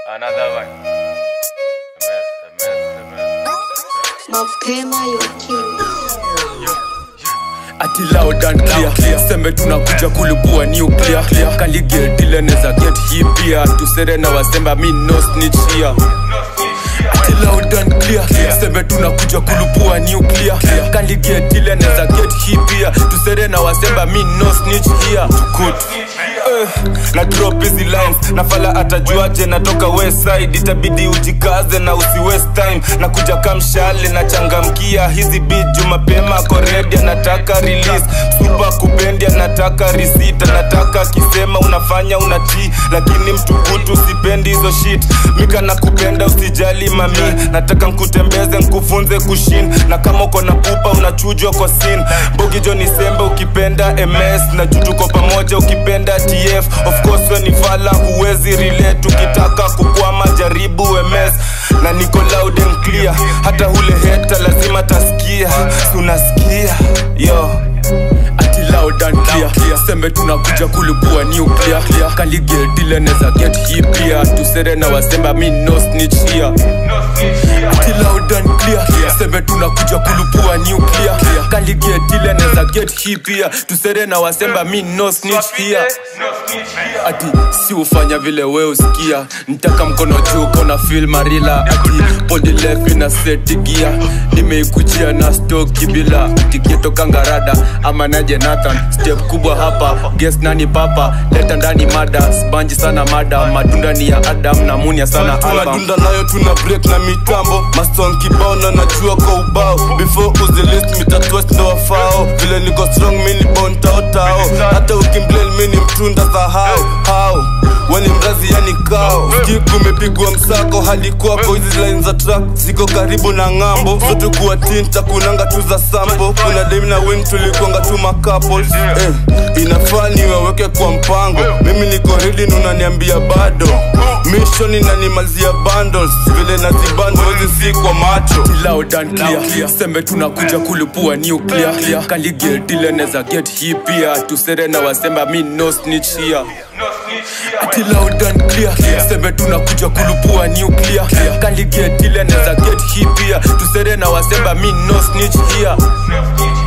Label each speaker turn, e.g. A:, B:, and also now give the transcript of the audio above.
A: Another one. A mess, a mess, a mess.
B: mapema yokini
C: ati loud and clear sembe tunakuja kulipua nuclear kaligedile neza get hii pia tusere na wasemba mi no snitch here ati loud and clear sembe tunakuja kulipua nuclear kaligedile neza get hii pia tusere na wasemba mi no snitch here tukut
D: Eh, na drop hizi lines nafala atajuaje natoka west side itabidi ujikaze na usi waste time na kuja kamshale na changamkia hizi biju mapema koredi anataka release supa kupendi anataka risita nataka akisema unafanya unatii lakini mtukutu sipendi hizo shit mika na kupenda usijali mami nataka nkutembeze nkufunze kushin na kama uko na pupa unachujwa kwa sin bogijo ni sembe ukipenda ms na jutuko pamoja ukipenda tf of course we ni fala huwezi relate ukitaka kukwama jaribu ms na niko loud and clear hata ule heta lazima tasikia tunasikia yo
C: ati loud and clear sembe tunakuja kulipua nuclear kaligedile neza get hii pia tusere na wasemba mi no snitch here ati loud and clear sembe tunakuja kulipua nuclear kaligedile neza get hii pia tusere na wasemba mi no snitch here ati si ufanya vile we usikia ntaka mkono juu kona fil marila ati body left ina seti gia nimeikujia na stoki bila tiketo kangarada ama naje nathan step kubwa hapa ges nani papa leta ndani mada sbanji sana mada matunda ni ya adam na munia sana album
D: tunadunda nayo tuna break na mitambo maston kibao na najua kwa ubao before uzilist mitatwest ndo wafao vile niko strong mini bon taotao hata ukimblel mini mtunda sahau hao weni mrazi yani kao ski kumepigwa msako hadi kwako hizi line za track ziko karibu na ng'ambo zote kuwa tinta kunanga tu za sambo kuna dem na wing tulikonga tu macouples eh, inafaa niwaweke kwa mpango mimi niko ready na unaniambia bado mission inanimalizia bundles vile nazibando hizi si kwa macho
C: loud and clear sembe tunakuja kulipua nuclear kaligedile neza get hii pia tusere na wasemba mi no snitch here ati loud and clear sembe tunakuja kulipua nuclear kaligedile neza get hii pia tusere na wasemba mi no snitch here